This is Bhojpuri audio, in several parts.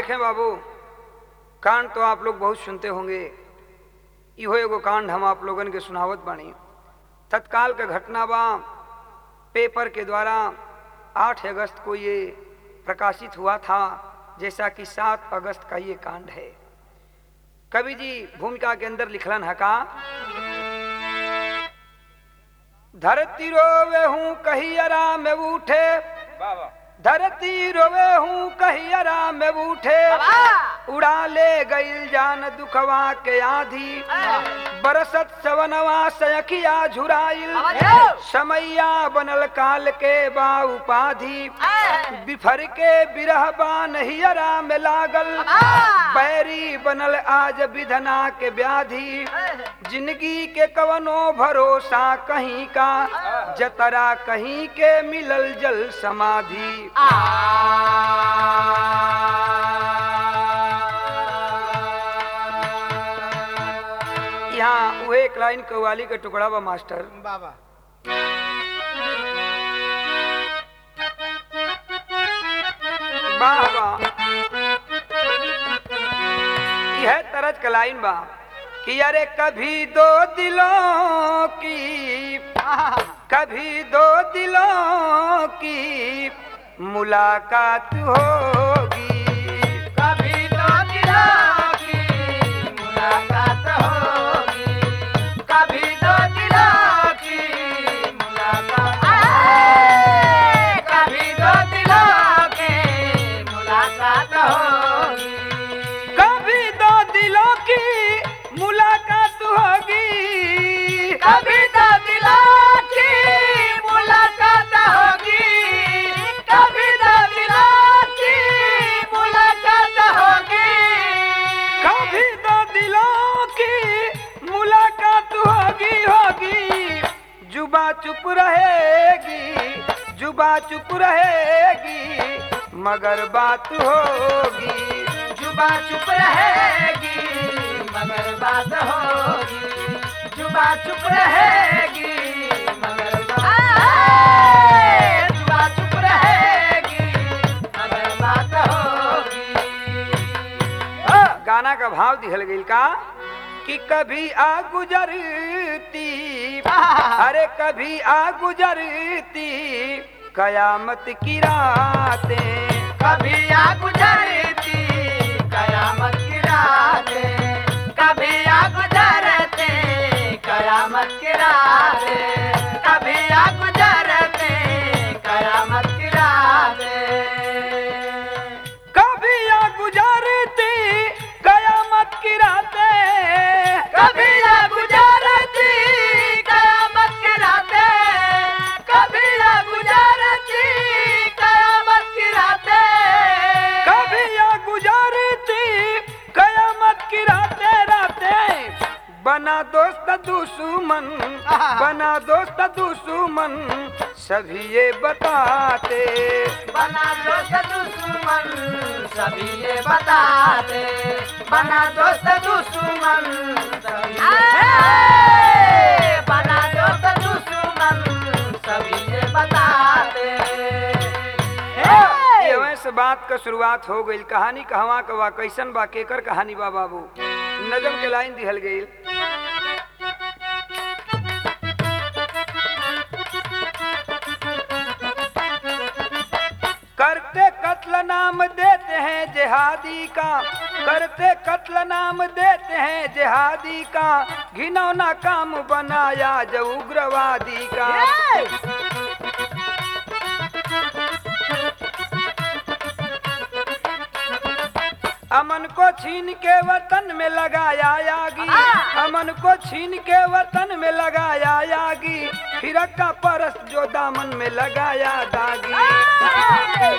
देखें बाबू कांड तो आप लोग बहुत सुनते होंगे इहो एगो कांड हम आप लोगन के सुनावत बानी तत्काल का घटना बा पेपर के द्वारा 8 अगस्त को ये प्रकाशित हुआ था जैसा कि 7 अगस्त का ये कांड है कवि जी भूमिका के अंदर लिखलन हका धरती रोवे हूँ कही आराम में उठे धरती रोवे हूँ कही आराम में उठे उड़ा ले गईल जान दुखवा के आधी बरसत सवनवा सयखिया झुराइल समैया बनल काल के बा उपाधि बिफर के बिरह बा नहियरा में लागल बैरी बनल आज विधना के व्याधि जिंदगी के कवनो भरोसा कहीं का जतरा कहीं के मिलल जल समाधि यहाँ वो एक लाइन कव्वाली का टुकड़ा बा मास्टर बाबा वाह वाह यह तरज का लाइन बा कि अरे कभी दो दिलों की कभी दो दिलों की मुलाकात होगी कभी तो दिलों की मुलाकात होगी कभी तो दिलों की मुलाकात कभी तो दिलों की मुलाकात होगी कभी दो दिलों की मुलाकात होगी कभी तो दिलों की मुलाकात होगी कभी तो दिलों की मुलाकात होगी कभी दो दिलों की मुलाकात होगी होगी जुबा चुप रहेगी जुबा चुप रहेगी मगर बात होगी जुबा चुप रहेगी मगर बात होगी जुबा चुप रहेगी मगर बात जुबा चुप रहेगी मगर बात होगी गाना का भाव दिहल गई का कि कभी आ गुजरती अरे कभी आ गुजरती कयामत की रातें कभी आ गुजरती कयामत की रातें कभी आ गुजरती कयामत की रातें कभी आ गुजरती कयामत की रातें कभी आ गुजरती कयामत की रातें कभी आ गुजरती कयामत की रातें कभी आ गुजरती कयामत की रातें कभी आ गुजरती कयामत की रातें रातें बना दोस्त दुश्मन बना दोस्त दुश्मन सभी ये बताते बना दोस्त दुश्मन सभी ये बताते बना दोस्त दुश्मन सभी ये बना दोस्त दुश्मन सभी ये बताते एवं से बात का शुरुआत हो गई कहानी कहवा का बा कैसन बा केकर कहानी बा बाबू नजम के लाइन दिहल गई करते कत्ल नाम देते हैं जिहादी का करते कत्ल नाम देते हैं जिहादी का घिनौना काम बनाया जो उग्रवादी का अमन को छीन के वतन में लगाया यागी अमन को छीन के वतन में लगाया यागी फिरक का परस जो दामन में लगाया दागी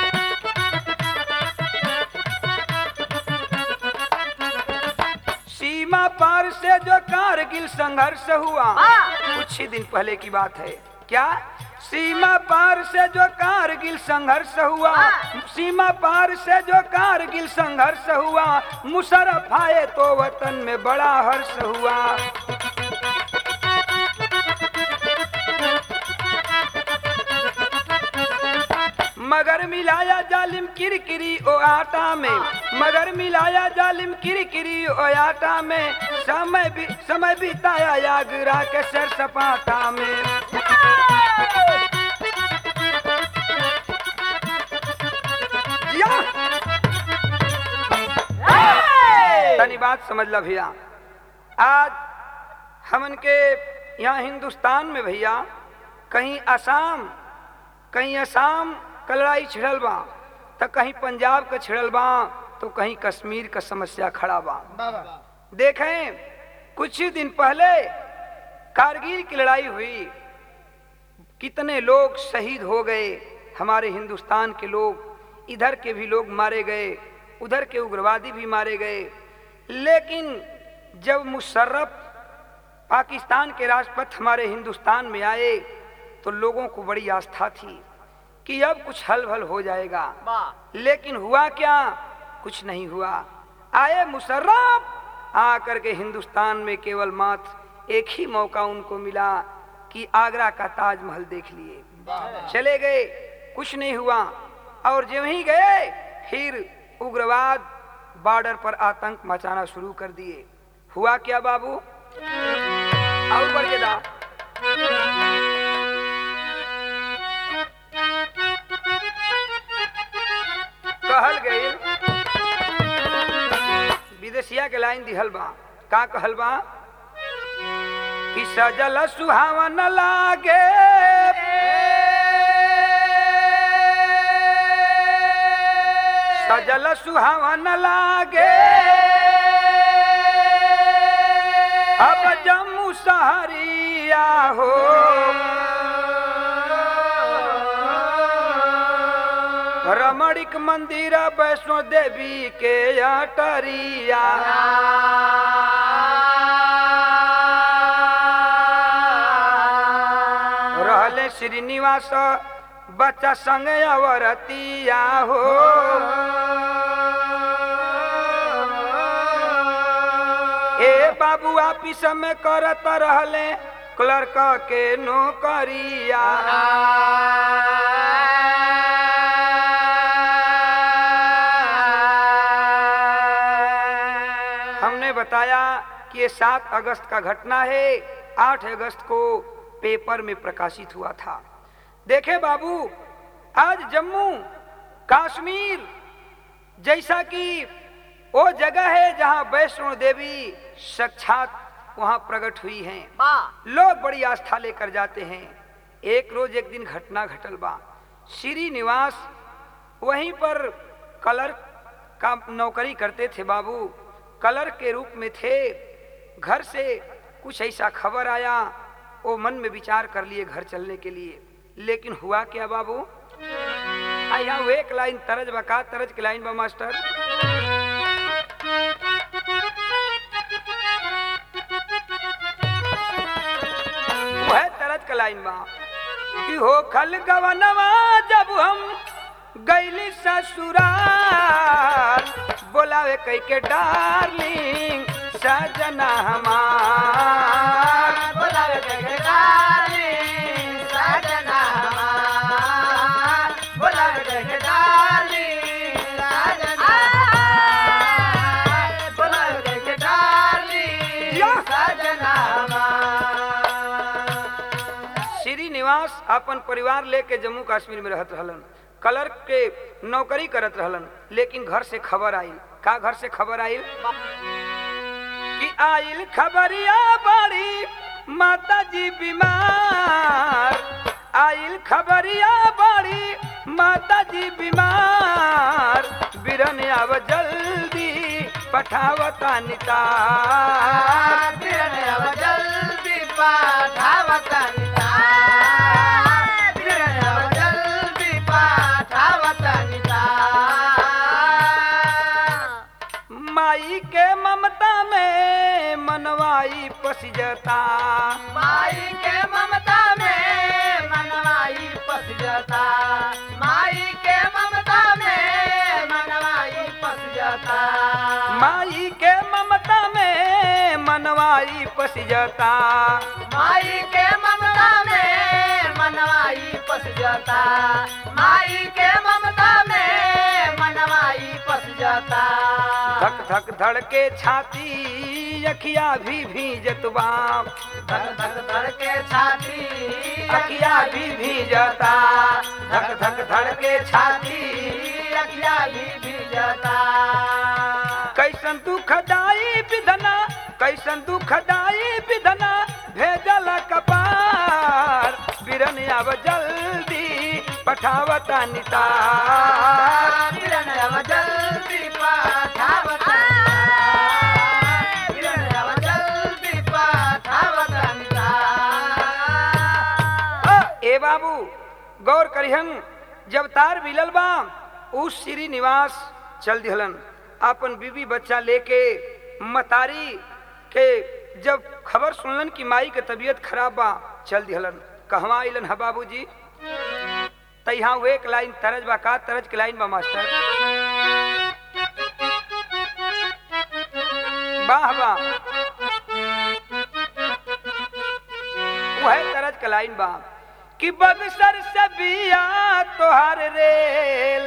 सीमा पार से जो कारगिल संघर्ष हुआ कुछ ही दिन पहले की बात है क्या सीमा पार से जो कारगिल संघर्ष हुआ सीमा पार से जो कारगिल संघर्ष हुआ मुशरफ आए तो वतन में बड़ा हर्ष हुआ मगर मिलाया जालिम किरकिरी ओ आटा में मगर मिलाया जालिम किरकिरी ओ आटा में समय भी समय बिताया यागरा के सर सपाटा में या! तनी बात समझ ला भैया आज हमन के यहाँ हिंदुस्तान में भैया कहीं असम कहीं असम का लड़ाई छिड़ल बा तो कहीं पंजाब का छिड़ल बा तो कहीं कश्मीर का समस्या खड़ा बा देखें कुछ ही दिन पहले कारगिल की लड़ाई हुई कितने लोग शहीद हो गए हमारे हिंदुस्तान के लोग इधर के भी लोग मारे गए उधर के उग्रवादी भी मारे गए लेकिन जब मुशर्रफ पाकिस्तान के राष्ट्रपति हमारे हिंदुस्तान में आए तो लोगों को बड़ी आस्था थी कि अब कुछ हल भल हो जाएगा लेकिन हुआ क्या कुछ नहीं हुआ आए मुशर्रफ आकर के हिंदुस्तान में केवल मात्र एक ही मौका उनको मिला कि आगरा का ताजमहल देख लिए चले गए कुछ नहीं हुआ और जब ही गए फिर उग्रवाद बॉर्डर पर आतंक मचाना शुरू कर दिए हुआ क्या बाबू और बढ़ के दा कहल गई विदेशिया के लाइन दिहल बा का कहल बा कि सजल सुहावन लागे सजल सुहावन लागे अब जम्मू सहरिया हो रमणिक मंदिर वैष्णो देवी के अटरिया रहले श्रीनिवास बच्चा संग अवरतिया हो ए बाबू ऑफिस में करत रहले क्लर्क के नौकरिया हमने बताया कि ये सात अगस्त का घटना है आठ अगस्त को पेपर में प्रकाशित हुआ था देखे बाबू आज जम्मू कश्मीर जैसा कि वो जगह है जहां वैष्णो देवी साक्षात वहां प्रकट हुई हैं लोग बड़ी आस्था लेकर जाते हैं एक रोज एक दिन घटना घटल बा श्रीनिवास वहीं पर कलर का नौकरी करते थे बाबू कलर के रूप में थे घर से कुछ ऐसा खबर आया वो मन में विचार कर लिए घर चलने के लिए लेकिन हुआ क्या बाबू आ यहाँ वो एक लाइन तरज बका तरज की लाइन बा मास्टर वह तरज का लाइन बा कि हो खल गवनवा जब हम गैली ससुराल बोलावे कई के डार्लिंग सजना हमार श्रीनिवास अपन परिवार लेके जम्मू कश्मीर में रहत रहलन कलर के नौकरी करत रहलन लेकिन घर से खबर आई का घर से खबर आई कि आइल खबरिया बड़ी माता जी बीमार आइल खबरिया बड़ी माता जी बीमार बिरन आव जल्दी पठावता नितार जल्दी पाठावतन जल्दी पाठावतन माई के ममता में मनवाई पसिजता माई के ममता में मनवाई पस जाता माई के ममता में मनवाई पस जाता माई के ममता में मनवाई पसिजता माई के ममता में मनवाई पस जाता माई के ममता धक धड़ के छाती अखिया भी भीजत बा धक धक धड़ के छाती अखिया भी भीजता धक धक धड़ के छाती अखिया भी भीजता कैसन दुखदाई विधना कैसन दुखदाई विधना भेजल कपार बिरन अब जल्दी पठावता नितार किरण अब जल्दी पाठावत किरण अब जल्दी पाठावत अ, ए बाबू गौर करिहन जब तार मिलल बा उस श्री निवास चल दिहलन अपन बीबी बच्चा लेके मतारी के जब खबर सुनलन कि माई के तबीयत खराब बा चल दिहलन कहवा आइलन है बाबूजी त यहाँ वो एक लाइन तरज बा का तरज के लाइन बा मास्टर वाह वाह वह तरज के लाइन बा कि बगसर से बिया तोहर रेल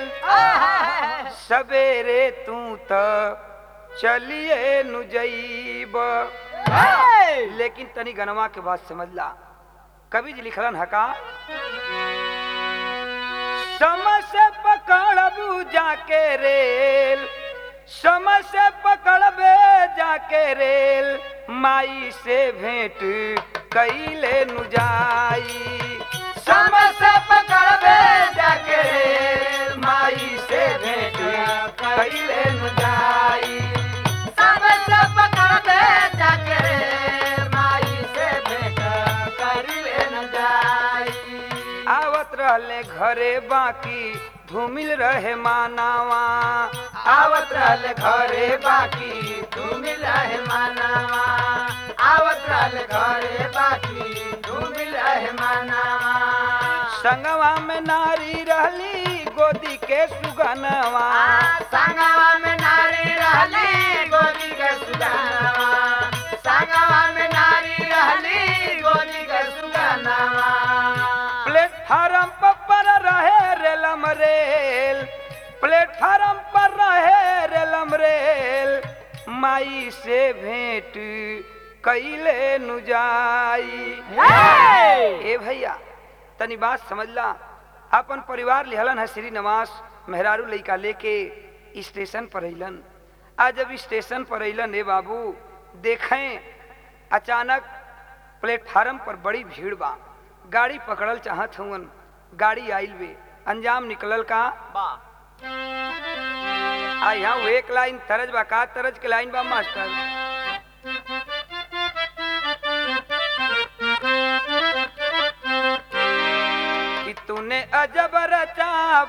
सवेरे तू त चलिए नु जईब लेकिन तनी गनवा के बात समझ ला कवि जी लिखलन हका समय से पकड़बू जाके रेल समय से पकड़बे जाके रेल माई से भेंट कैले नु जाई समय से पकड़बे जाके रेल माई से भेंट कैले नु जाई सब सब करबे जाके माई से भेंट करी न जाई आवत रहले घरे बाकी धूमिल रहे मानावा आवत रहल घरे बाकी तू मिला है मानावा आवत रहल घरे बाकी तू मिला है मानावा संगवा में नारी रहली गोदी के सुगनवा संगवा में नारी रहली गोदी के सुगनवा संगवा में नारी रहली गोदी के सुगनवा प्लेटफार्म पर रहे रेलम रेल प्लेटफार्म पर रहे रेलम रेल माई से भेंट कैले नु जाई ए भैया तनी बात समझ ला अपन परिवार लिहलन है श्री नवास मेहरारू लइका लेके स्टेशन पर अइलन आज जब स्टेशन पर अइलन ए बाबू देखें अचानक प्लेटफार्म पर बड़ी भीड़ बा गाड़ी पकड़ल चाहत हवन गाड़ी आइल बे अंजाम निकलल का आ यहाँ वो एक लाइन तरज बा का तरज के लाइन बा मास्टर कि तूने अजब रचा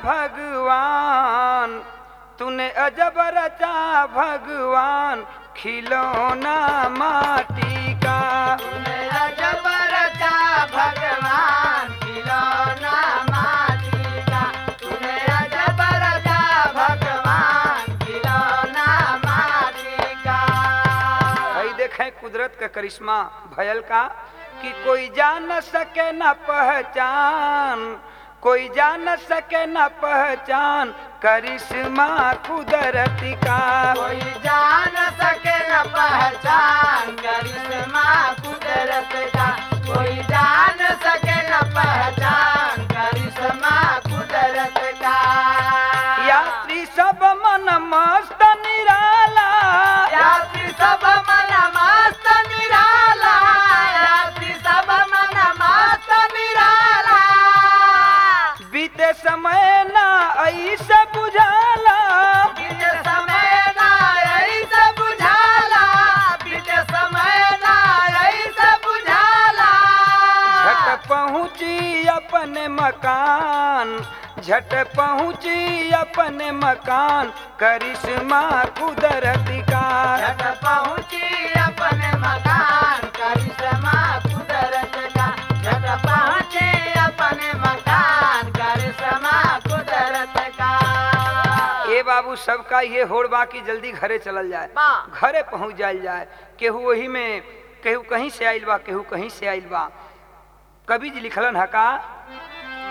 भगवान तूने अजब रचा भगवान खिलौना माटी का तूने अजब रचा भगवान खिलौना माटी का तूने अजब रचा भगवान खिलौना माटी का भाई देखें कुदरत का करिश्मा भयल का कि कोई जान सके न पहचान कोई जान सके न पहचान करिश्मा कुदरत का कोई जान सके न पहचान करिश्मा कुदरत का कोई जान सके न पहचान करिश्मा कुदरत का यात्री सब मन मस्त निराला यात्री सब मन मस्त निराला यात्री सब मन मस्त निराला बीते समय ना ऐसे बुझाला बीते समय ना ऐसे बुझाला बीते समय ना ऐसे बुझाला झट पहुँची अपने मकान झट पहुँची अपने मकान करिश्मा कुदरत का झट पहुँची अपने मकान करिश्मा कुदरत का झट पहुँची अपने मकान करिश्मा कुदरत का ए बाबू सबका ये होड़ बा कि जल्दी घरे चलल जाए बा। घरे पहुँच जायल जाए केहू वही में केहू कहीं से आइल बा केहू कहीं से आइल बा कवि जी लिखलन है का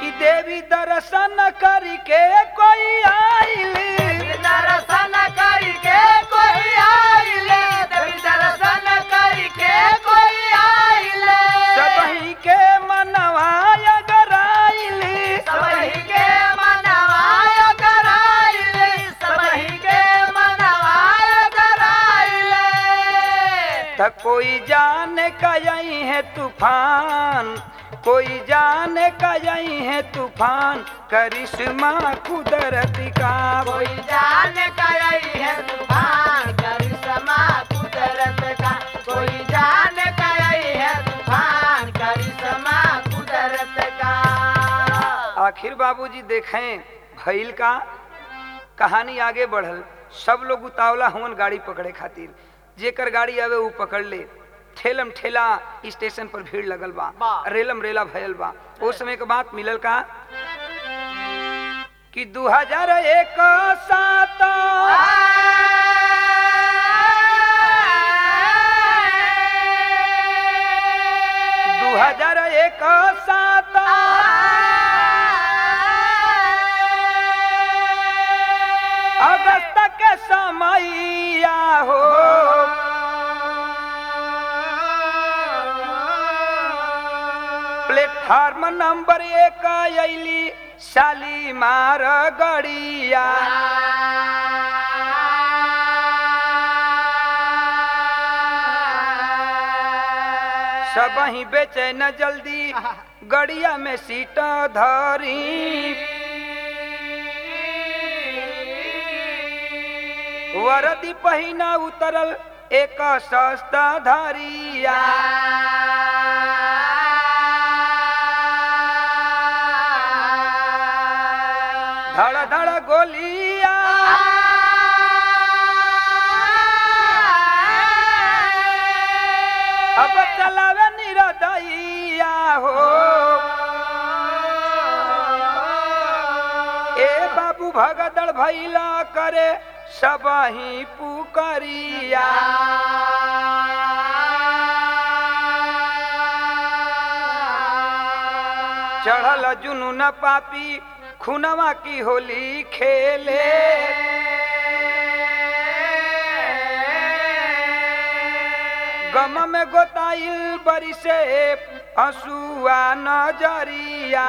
कि देवी दर्शन करके कोई आइल दर्शन करके कोई आइले देवी दर्शन करके कोई आइले सबही के मनवा अगराइल सबही के मनवाय कराइले सबही के मनवाय कराइले त कोई जाने कई है तूफान कोई जाने कई है तूफान करिश्मा कुदरत का कोई जान कई है तूफान करिश्मा कुदरत का कोई जान कई है तूफान करिश्मा कुदरत का आखिर बाबूजी देखें भइल का कहानी आगे बढ़ल सब लोग उतावला हुन गाड़ी पकड़े खातिर जेकर गाड़ी आवे ऊ पकड़ ले ठेलम ठेला स्टेशन पर भीड़ लगल बा बा। रेलम रेला भयल बा ओ समय के बात मिलल का कि 2001 सात दू हजार एक सात अगस्त के समैया हो प्लेटफार्म नंबर एक अली शालीमार गड़िया सब ही बेचे न जल्दी गड़िया में सीट धरी वरदी पहिना उतरल एक सस्ता धरिया धड़ धड़ गोलिया अब चलावे निरदैया हो ए बाबू भगदड़ भैला करे सब ही पुकरिया चढ़ल जुनून पापी खुनवा की होली खेले गम में गोताइल बरी से हसुआ नजरिया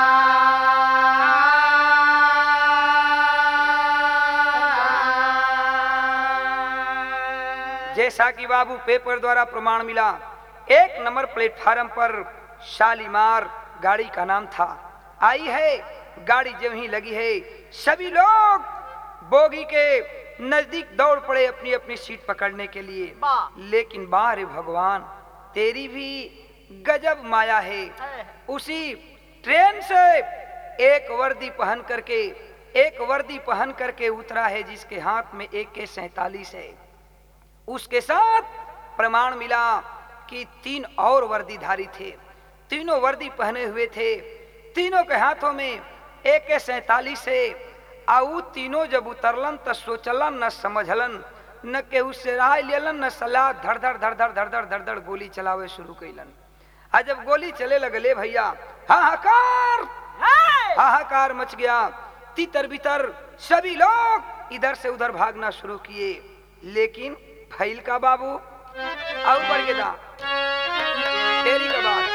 जैसा कि बाबू पेपर द्वारा प्रमाण मिला एक नंबर प्लेटफार्म पर शालीमार गाड़ी का नाम था आई है गाड़ी जो ही लगी है सभी लोग बोगी के नजदीक दौड़ पड़े अपनी अपनी सीट पकड़ने के लिए वाह। लेकिन बाहर भगवान तेरी भी गजब माया है उसी ट्रेन से एक वर्दी पहन करके एक वर्दी पहन करके उतरा है जिसके हाथ में एक के सैतालीस है उसके साथ प्रमाण मिला कि तीन और वर्दीधारी थे तीनों वर्दी पहने हुए थे तीनों के हाथों में एक के सैतालीस है आऊ तीनों जब उतरलन त सोचलन न समझलन न केहू से राय लेलन न सलाह धड़ धड़ धड़ धड़ धड़ धड़ धड़ धड़ गोली चलावे शुरू कैलन आ जब गोली चले लगले भैया हाहाकार हाहाकार मच गया तितर बितर सभी लोग इधर से उधर भागना शुरू किए लेकिन फैल का बाबू अब बढ़ गया तेरी का बात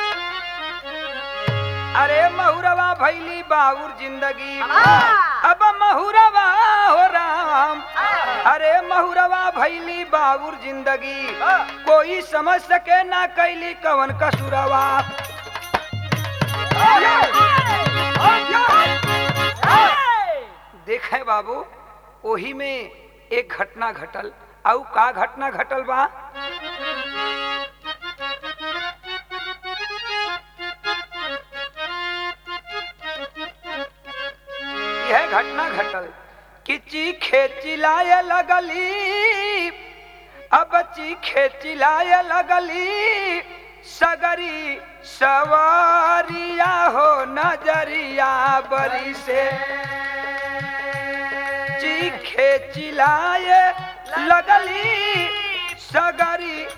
अरे महुरवा भैली बाबूर जिंदगी अब महुरवा हो राम अरे महुरवा भैली बाबूर जिंदगी कोई समझ सके ना कैली कवन कसुरवा देखे बाबू ओही में एक घटना घटल आउ का घटना घटल बा यह घटना घटल कि चीखे चिल्लाए लगली अब चीखे चिल्लाए लगली सगरी सवारिया हो नजरिया बरी से चीखे चिल्लाए लगली सगरी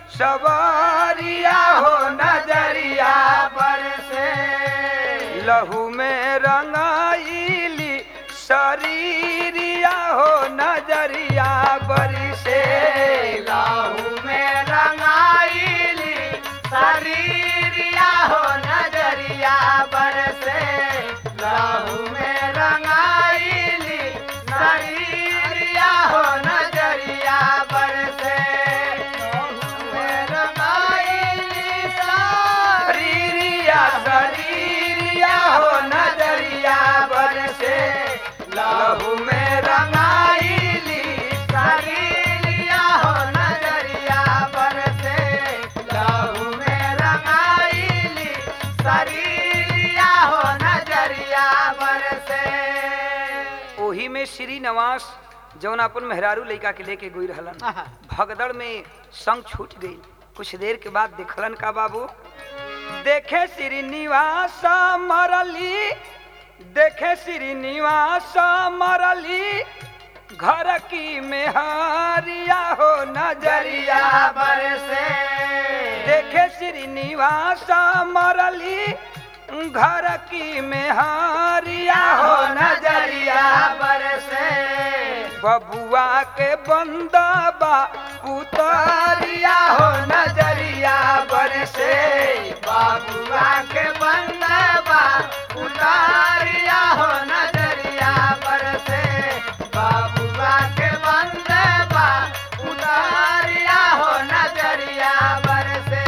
सवारिया हो नजरिया पर से लहू में रंगाइली शरीरिया हो नजरिया बरी से लाहू में रंगाइली शरीरिया हो नजरिया बरसे लाहू में रंगाइली शरीरिया हो नजरिया बरसे लाहू में रंगाइली शरीरिया शरीरिया हो नजरिया बरी से लहू में रंगाइली शरीरिया हो नजरिया बरसे लहू में रंगाइली शरीरिया हो नजरिया बरसे ओही में श्री नवास जौन अपन मेहरारू लइका के लेके गोई रहलन भगदड़ में संग छूट गई कुछ देर के बाद देखलन का बाबू देखे श्रीनिवास मरली देखे श्रीनिवास मरली घर की मेहरिया हो नजरिया बरसे देखे श्रीनिवास मरली घर की मेहरिया हो नजरिया बरसे बबुआ के बंदबा पुतरिया हो नजरिया बरसे बाबुआ के बंदबा उतारिया हो नजरिया बरसे बाबुआ के बंदबा उतारिया हो नजरिया बरसे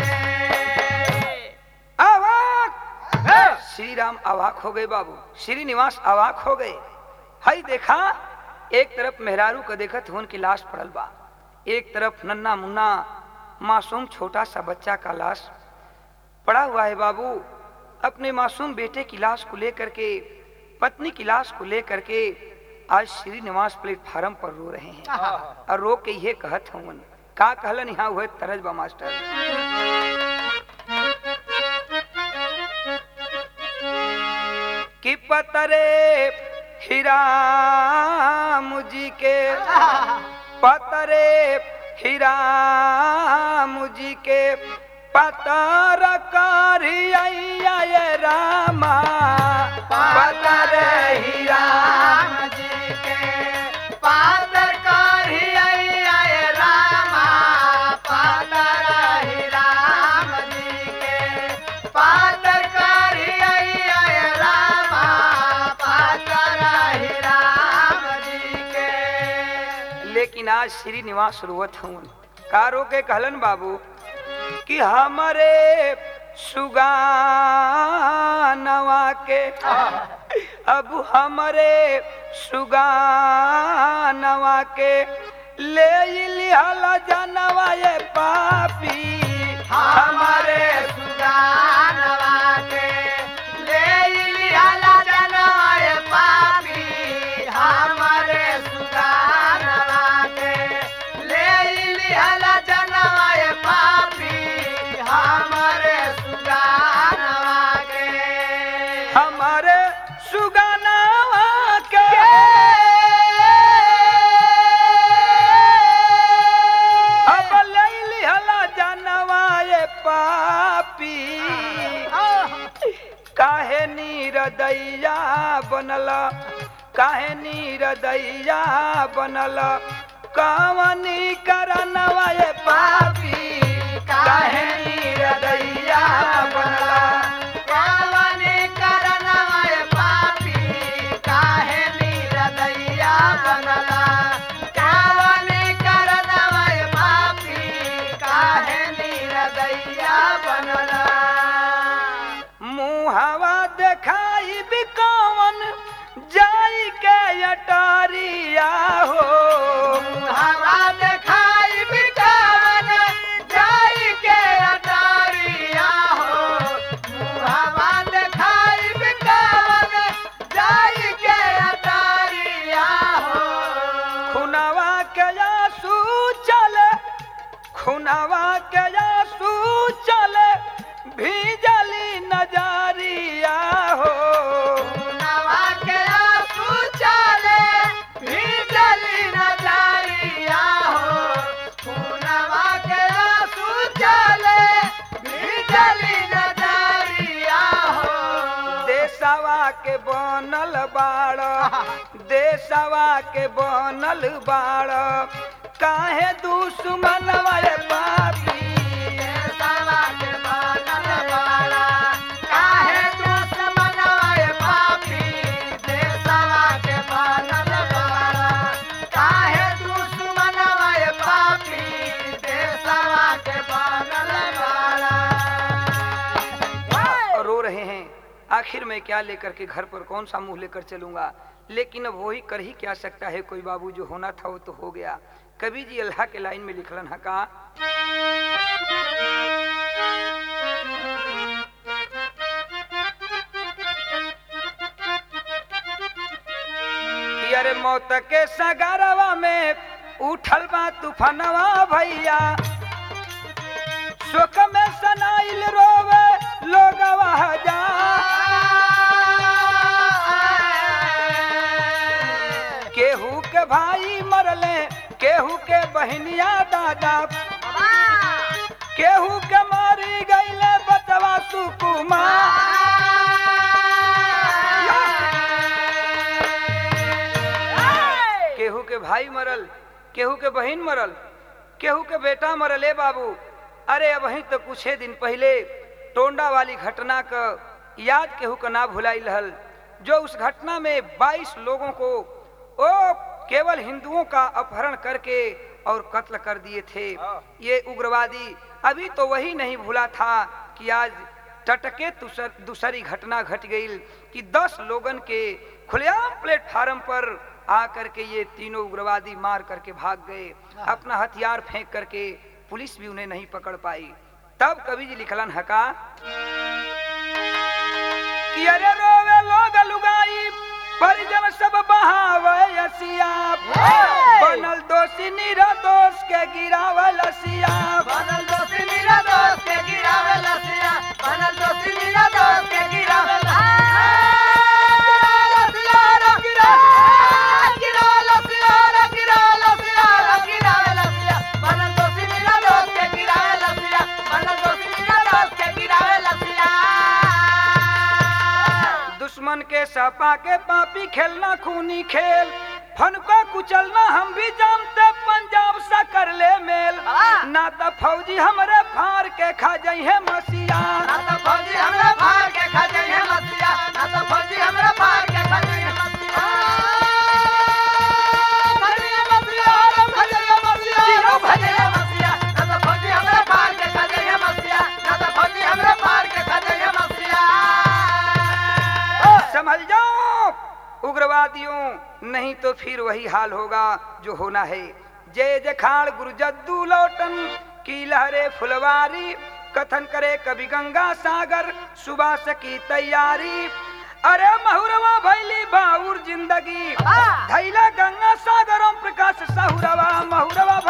अवाक श्री राम अवाक हो गए बाबू श्रीनिवास अवाक हो गए हई देखा एक तरफ मेहरारू का देखत हुन की लाश पड़ल बा एक तरफ नन्ना मुन्ना मासूम छोटा सा बच्चा का लाश पड़ा हुआ है बाबू अपने मासूम बेटे की लाश को लेकर के पत्नी की लाश को लेकर के आज श्रीनिवास प्लेटफार्म पर रो रहे हैं और रो के ये कहत हूँ का कहलन यहाँ हुए तरज बा मास्टर कि पतरे हिराम जी के पतरे हिराम जी के पतर करिया ये रामा पातर ही राम जी के पातर करिया ये रामा पातर ही राम जी के पातर करिया ये रामा पातर ही राम जी के लेकिन आज श्रीनिवास रोवत हूँ का रो के कहलन बाबू कि हमारे सुगानवा के अब हमारे सुगानवा के ले लिहल जनवा ये पापी हमारे सुजानवा के ले लियाला जनवाय पापी हमारे सुजानवा के ले लियाला जनवाय पापी हमारे सुजानवा के हमारे सुगानवा के अब ले लिहल जनवा ये पापी काहे नीरदैया बनल काहे नीरदैया बनल कामनी करनवा ये पापी काहे नीरदैया बनल कावने करनवाय पापी काहे नीरदैया बनला कावने करनवाय पापी काहे नीरदैया बनला मुहवा देखाई भी कौन जाई के अटारिया हो हवा देखाई बिकावन जाई के अटारिया हो हवा देखाई बिकावन जाई के अटारिया हो खुनवा के आंसू चले खुनवा के आंसू चले भीजली नजरिया हो नवा के आंसू चले भीजली नजरिया हो नवा के आंसू चले भीजली नजरिया हो देशवा के बन देशवा के बनल बाड़ काहे दुश्मनवा ए पापी देशवा के बनल बाड़ा, काहे दुश्मनवा ए पापी? देशवा के बनल बाड़ा, काहे दुश्मनवा ए पापी? देशवा के बनल बाड़ा। और रो रहे हैं आखिर मैं क्या लेकर के घर पर कौन सा मुंह लेकर चलूंगा लेकिन अब वही कर ही क्या सकता है कोई बाबू जो होना था वो तो हो गया कवि जी अल्लाह के लाइन में लिखलन है का कि अरे मौत के सगारवा में उठल बा तूफानवा भैया शोक में सनाइल रोवे लोगवा जा केहू के भाई मरले केहू के बहनिया दादा केहू के मारी गईले बचवा सुकुमा केहू के भाई मरल केहू के बहन मरल केहू के बेटा मरल ए बाबू अरे अब वहीं तो कुछ दिन पहले टोंडा वाली घटना का याद केहू का ना भुलाई रहल जो उस घटना में 22 लोगों को ओ केवल हिंदुओं का अपहरण करके और कत्ल कर दिए थे ये उग्रवादी अभी तो वही नहीं भूला था कि आज टटके दूसर, दूसरी घटना घट गई कि 10 लोगन के खुलेआम प्लेटफार्म पर आकर के ये तीनों उग्रवादी मार करके भाग गए अपना हथियार फेंक करके पुलिस भी उन्हें नहीं पकड़ पाई तब कवि जी लिखलन हका कि अरे रोवे लोग लुगाई परिजन सब बहावे असिया बनल दोषी नीरा दोष के गिरावल असिया बनल दोषी मीरा दोस्त के गिरावे लसिया बनल दोषी मीरा दोस्त के गिरावे लसिया रे गिरा गिरा लसिया रे गिरा लसिया रे गिरावे लसिया बनल दोषी मीरा दोस्त के गिरावे लसिया बनल दोषी मीरा दोस्त के गिरावे लसिया दुश्मन के सपा के पापी खेलना खूनी खेल फन को कुचलना हम भी जानते पंजाब सा कर ले मेल हाँ। ना तो फौजी हमरे फार के खा जाई है मसिया ना तो फौजी हमरा फाड़ के खा जाइए मसिया ना तो फौजी हमरा फाड़ के खा जाइए मसिया भजनिया मसिया राम भजनिया मसिया राम भजनिया मसिया ना तो फौजी हमरा फाड़ के खा जाइए मसिया ना तो फौजी हमरा फाड़ के खा जाइए मसिया समझ जाओ उग्रवादियों नहीं तो फिर वही हाल होगा जो होना है जय जखाड़ गुरु जद्दू लौटन की लहरे फुलवारी कथन करे कवि गंगा सागर सुबास की तैयारी अरे महुरवा भैली बाउर जिंदगी हाँ। धैला गंगा सागरम प्रकाश सहुरवा महुरवा